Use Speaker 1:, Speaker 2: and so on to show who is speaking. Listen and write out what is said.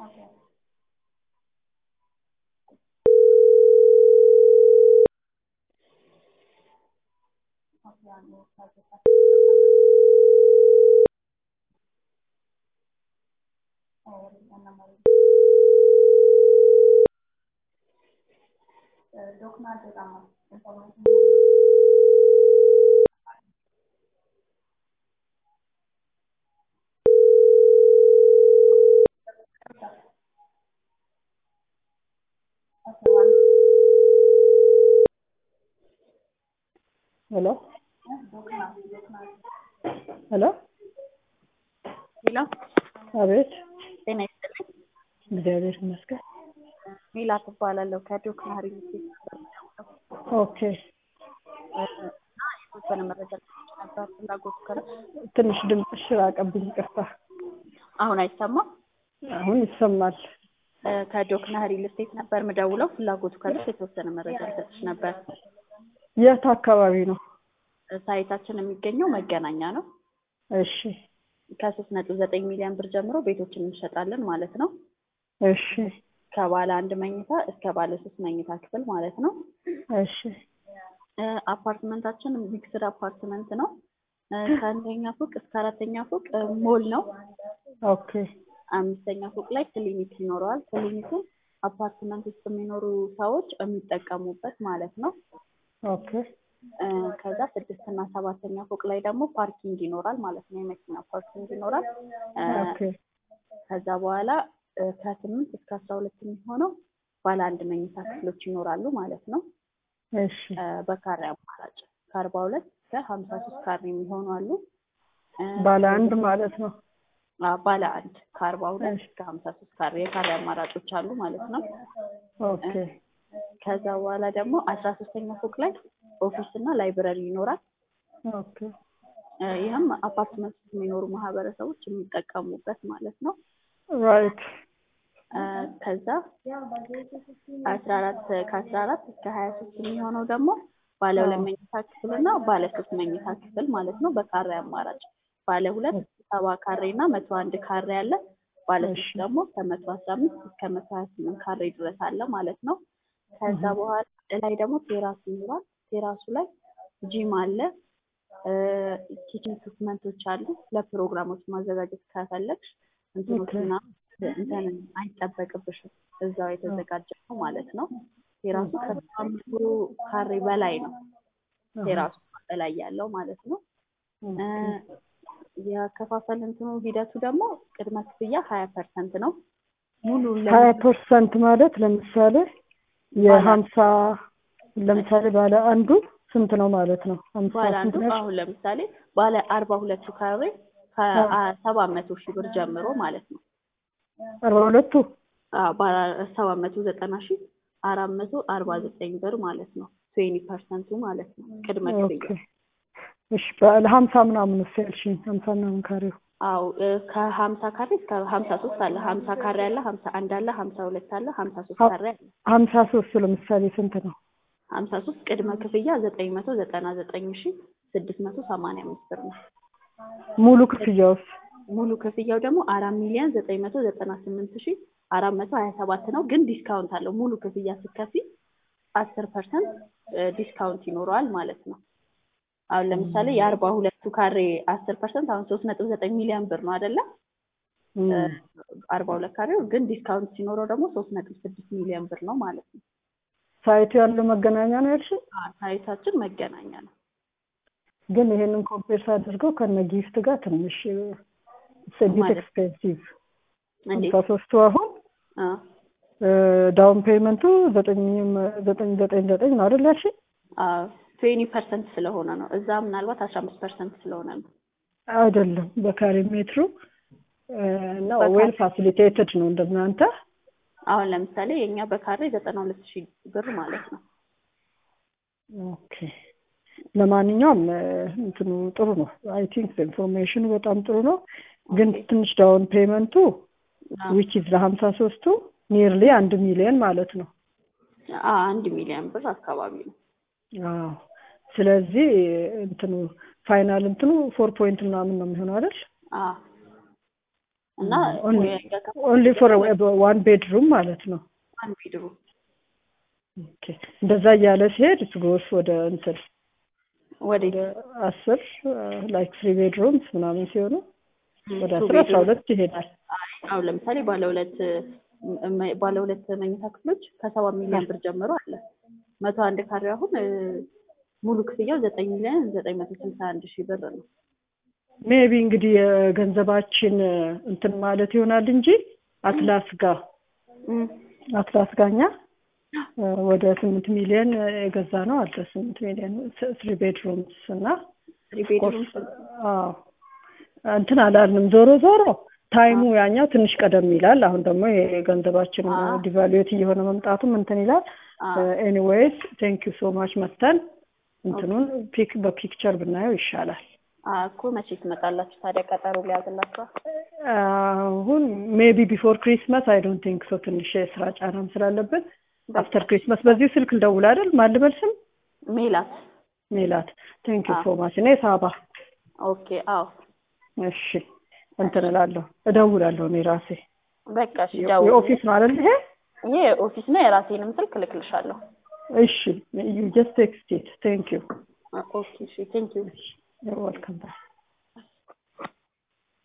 Speaker 1: ሄሎ ሄሎ
Speaker 2: ሄሎ
Speaker 1: አቤት
Speaker 2: ጤና ይስጥልኝ።
Speaker 1: እግዚአብሔር ይመስገን።
Speaker 2: ሜላት እባላለሁ ከዶክና ሪል ስቴት
Speaker 1: ኦኬ
Speaker 2: እና የተወሰነ መረጃ ልሰጥሽ ነበር ፍላጎቱ ካለ
Speaker 1: ትንሽ ድምፅሽ ራቀብኝ፣ ይቅርታ።
Speaker 2: አሁን አይሰማም?
Speaker 1: አሁን ይሰማል።
Speaker 2: እ ከዶክና ሪል ስቴት ነበር ምደውለው ፍላጎቱ ካለሽ የተወሰነ መረጃ ልሰጥሽ ነበር።
Speaker 1: የት አካባቢ ነው?
Speaker 2: ሳይታችን የሚገኘው መገናኛ ነው።
Speaker 1: እሺ
Speaker 2: ከሶስት ነጥብ ዘጠኝ ሚሊዮን ብር ጀምሮ ቤቶችን እንሸጣለን ማለት ነው።
Speaker 1: እሺ
Speaker 2: ከባለ አንድ መኝታ እስከ ባለ ሶስት መኝታ ክፍል ማለት ነው።
Speaker 1: እሺ
Speaker 2: እ አፓርትመንታችን ሚክስድ አፓርትመንት ነው። እ ከአንደኛ ፎቅ እስከ አራተኛ ፎቅ እ ሞል ነው።
Speaker 1: ኦኬ
Speaker 2: አምስተኛ ፎቅ ላይ ክሊኒክ ይኖረዋል። ክሊኒኩ አፓርትመንት ውስጥ የሚኖሩ ሰዎች የሚጠቀሙበት ማለት ነው።
Speaker 1: ኦኬ
Speaker 2: እ ከዛ ስድስት እና ሰባተኛ ፎቅ ላይ ደግሞ ፓርኪንግ ይኖራል ማለት ነው። የመኪና ፓርኪንግ ይኖራል። እ
Speaker 1: ኦኬ
Speaker 2: ከዛ በኋላ እ ከስምንት እስከ አስራ ሁለት የሚሆነው ባለ አንድ መኝታ ክፍሎች ይኖራሉ ማለት ነው።
Speaker 1: እሺ
Speaker 2: እ በካሬ አማራጭ ከአርባ ሁለት እስከ ሀምሳ ሶስት ካሬ የሚሆኑ አሉ። እ
Speaker 1: ባለ አንድ ማለት ነው።
Speaker 2: አ ባለ አንድ ከአርባ ሁለት
Speaker 1: እሺ
Speaker 2: እስከ ሀምሳ ሶስት ካሬ የካሬ አማራጮች አሉ ማለት ነው።
Speaker 1: ኦኬ
Speaker 2: ከዛ በኋላ ደግሞ አስራ ሶስተኛ ፎቅ ላይ ኦፊስ እና ላይብረሪ ይኖራል።
Speaker 1: ኦኬ
Speaker 2: እ ይህም አፓርትመንት ውስጥ የሚኖሩ ማህበረሰቦች የሚጠቀሙበት ማለት ነው።
Speaker 1: ራይት
Speaker 2: እ ከዛ አስራ አራት ከአስራ አራት እስከ ሀያ ሶስት የሚሆነው ደግሞ ባለ ሁለት መኝታ ክፍል እና ባለ ሶስት መኝታ ክፍል ማለት ነው በካሬ አማራጭ ባለ ሁለት ሰባ ካሬ እና መቶ አንድ ካሬ አለ። ባለ ሶስት
Speaker 1: እሺ
Speaker 2: ደግሞ ከመቶ አስራ አምስት እስከ መቶ ሀያ ስምንት ካሬ ድረስ አለ ማለት ነው። ከዛ
Speaker 1: እህ
Speaker 2: በኋላ ላይ ደግሞ ቴራስ ይኖራል። ቴራሱ ላይ ጂም አለ። ኪችን ኢኩፕመንቶች አሉ። ለፕሮግራሞች ማዘጋጀት ከፈለግሽ
Speaker 1: ኦኬ
Speaker 2: እንትኖችና እንትን አይጠበቅብሽም። እዛው የተዘጋጀ ነው ማለት ነው። ቴራሱ ከሰባ መቶ ካሬ በላይ ነው።
Speaker 1: አሃ
Speaker 2: ቴራሱ በላይ ያለው ማለት ነው። እ
Speaker 1: ኦኬ
Speaker 2: የአከፋፈል እንትኑ ሂደቱ ደግሞ ቅድመ ክፍያ ሀያ ፐርሰንት ነው። ሙሉ
Speaker 1: ሀያ
Speaker 2: ለምሳሌ
Speaker 1: ፐርሰንት ማለት ለምሳሌ
Speaker 2: ባለ
Speaker 1: የሀምሳ ለምሳሌ ባለ አንዱ ስንት ነው ማለት ነው? ሀምሳ
Speaker 2: ባለ
Speaker 1: ስንት
Speaker 2: አንዱ
Speaker 1: ነሽ?
Speaker 2: አሁን ለምሳሌ ባለ አርባ ሁለቱ ካሬ
Speaker 1: አዎ
Speaker 2: ከሰባት መቶ ሺህ ብር ጀምሮ ማለት ነው።
Speaker 1: አርባ ሁለቱ
Speaker 2: አዎ ባለ ሰባት መቶ ዘጠና ሺህ አራት መቶ አርባ ዘጠኝ ብር ማለት ነው። ትዌኒ ፐርሰንቱ ማለት ነው ቅድመ
Speaker 1: ኦኬ
Speaker 2: ክፍያ።
Speaker 1: እሺ ባለ ሀምሳ ምናምን ስ ያልሽኝ ሀምሳ ምናምን ካሬው
Speaker 2: አዎ እ ከሀምሳ ካሬ እስከ ሀምሳ ሶስት አለ። ሀምሳ ካሬ አለ፣ ሀምሳ አንድ አለ፣ ሀምሳ ሁለት አለ፣ ሀምሳ ሶስት
Speaker 1: ሀ-
Speaker 2: ካሬ አለ።
Speaker 1: ሀምሳ ሶስት ለምሳሌ ስንት ነው?
Speaker 2: ሀምሳ ሶስት ቅድመ ክፍያ ዘጠኝ መቶ ዘጠና ዘጠኝ ሺህ ስድስት መቶ ሰማንያ አምስት ብር ነው።
Speaker 1: ሙሉ ክፍያውስ?
Speaker 2: ሙሉ ክፍያው ደግሞ አራት ሚሊዮን ዘጠኝ መቶ ዘጠና ስምንት ሺህ አራት መቶ ሀያ ሰባት ነው። ግን ዲስካውንት አለው። ሙሉ ክፍያ ስትከፊ አስር ፐርሰንት ዲስካውንት ይኖረዋል ማለት ነው። አሁን ለምሳሌ የአርባ ሁለቱ ካሬ አስር ፐርሰንት አሁን ሶስት ነጥብ ዘጠኝ ሚሊዮን ብር ነው አይደለ?
Speaker 1: እም፣
Speaker 2: አርባ ሁለት ካሬው ግን ዲስካውንት ሲኖረው ደግሞ ሶስት ነጥብ ስድስት ሚሊዮን ብር ነው ማለት ነው።
Speaker 1: ሳይቱ ያለው መገናኛ ነው ያልሽኝ?
Speaker 2: አዎ፣ ሳይታችን መገናኛ ነው።
Speaker 1: ግን ይሄንን ኮምፔር አድርገው ከነ ጊፍት ጋር ትንሽ ቢት
Speaker 2: ማለት
Speaker 1: ኤክስፔንሲቭ
Speaker 2: እንዴት?
Speaker 1: ሀምሳ ሶስቱ አሁን
Speaker 2: አ
Speaker 1: ዳውን ፔመንቱ ዘጠኝ ዘጠኝ ዘጠኝ ዘጠኝ ነው አይደል ያልሽኝ?
Speaker 2: ትዌኒ ፐርሰንት ስለሆነ ነው። እዛ ምናልባት አስራ አምስት ፐርሰንት ስለሆነ ነው።
Speaker 1: አይደለም በካሬ ሜትሩ እና
Speaker 2: በካሬ
Speaker 1: ዌል ፋሲሊቴትድ ነው እንደናንተ።
Speaker 2: አሁን ለምሳሌ የእኛ በካሬ ዘጠና ሁለት ሺህ ብር ማለት ነው።
Speaker 1: ኦኬ ለማንኛውም እ፣ እንትኑ ጥሩ ነው። አይ ቲንክ ኢንፎርሜሽኑ በጣም ጥሩ ነው። ግን
Speaker 2: ኦኬ
Speaker 1: ትንሽ ዳውን ፔመንቱ
Speaker 2: አ
Speaker 1: ዊች ኢዝ ለሀምሳ ሶስቱ ኒርሊ አንድ ሚሊዮን ማለት ነው።
Speaker 2: አ አንድ ሚሊዮን ብር አካባቢ ነው።
Speaker 1: አዎ ስለዚህ እንትኑ ፋይናል እንትኑ ፎር ፖይንት ምናምን ነው የሚሆነው አይደል?
Speaker 2: አ እና
Speaker 1: ኦንሊ ፎር ዋን ቤድሩም ማለት ነው።
Speaker 2: ዋን ቤድሩም
Speaker 1: ኦኬ እንደዛ እያለ ሲሄድ ስጎስ ወደ እንትን
Speaker 2: ወደ
Speaker 1: ወደ አስር ላይክ ትሪ ቤድሩምስ ምናምን ሲሆኑ ወደ አስር አስራ ሁለት ይሄዳል።
Speaker 2: አሁን ለምሳሌ ባለ ሁለት ባለ ሁለት መኝታ ክፍሎች ከሰባ ሚሊዮን ብር ጀምሮ አለ። መቶ አንድ ካሬ አሁን ሙሉ ክፍያው ዘጠኝ ሚሊዮን ዘጠኝ መቶ ስልሳ አንድ ሺህ ብር ነው።
Speaker 1: ሜቢ እንግዲህ የገንዘባችን እንትን ማለት ይሆናል እንጂ አትላስ ጋር አትላስ ጋኛ ወደ ስምንት ሚሊዮን የገዛ ነው አለ ስምንት ሚሊዮን ትሪ ቤድሩምስ እና እንትን አላልንም። ዞሮ ዞሮ ታይሙ ያኛው ትንሽ ቀደም ይላል። አሁን ደግሞ የገንዘባችን ዲቫሉዌት እየሆነ መምጣቱም እንትን ይላል። ኤኒዌይስ ቴንክ ዩ ሶ ማች መተን እንትኑን ፒክ በፒክቸር ብናየው ይሻላል።
Speaker 2: እኮ መቼ ትመጣላችሁ ታዲያ? ቀጠሮ ሊያዝላችኋል?
Speaker 1: አሁን ሜቢ ቢፎር ክሪስማስ አይ ዶንት ቲንክ ሶ ትንሽ የስራ ጫናም ስላለብን አፍተር ክሪስማስ በዚሁ ስልክ እንደውል አይደል? ማን ልበል ስም?
Speaker 2: ሜላት
Speaker 1: ሜላት። ቴንክ ዩ ሶ ማች። እኔ ሳባ።
Speaker 2: ኦኬ። አዎ
Speaker 1: እሺ፣ እንትን እላለሁ እደውላለሁ እኔ ራሴ።
Speaker 2: በቃ እሺ፣ ደውል።
Speaker 1: የኦፊስ ነው አይደል ይሄ?
Speaker 2: ይሄ ኦፊስ ነው። የራሴንም ስልክ እልክልሻለሁ።
Speaker 1: እሺ፣ ዩ ጀስት ቴክስት ኢት። ቴንክ ዩ።
Speaker 2: ኦኬ። እሺ፣ ቴንክ ዩ።
Speaker 1: ዌልካም ባክ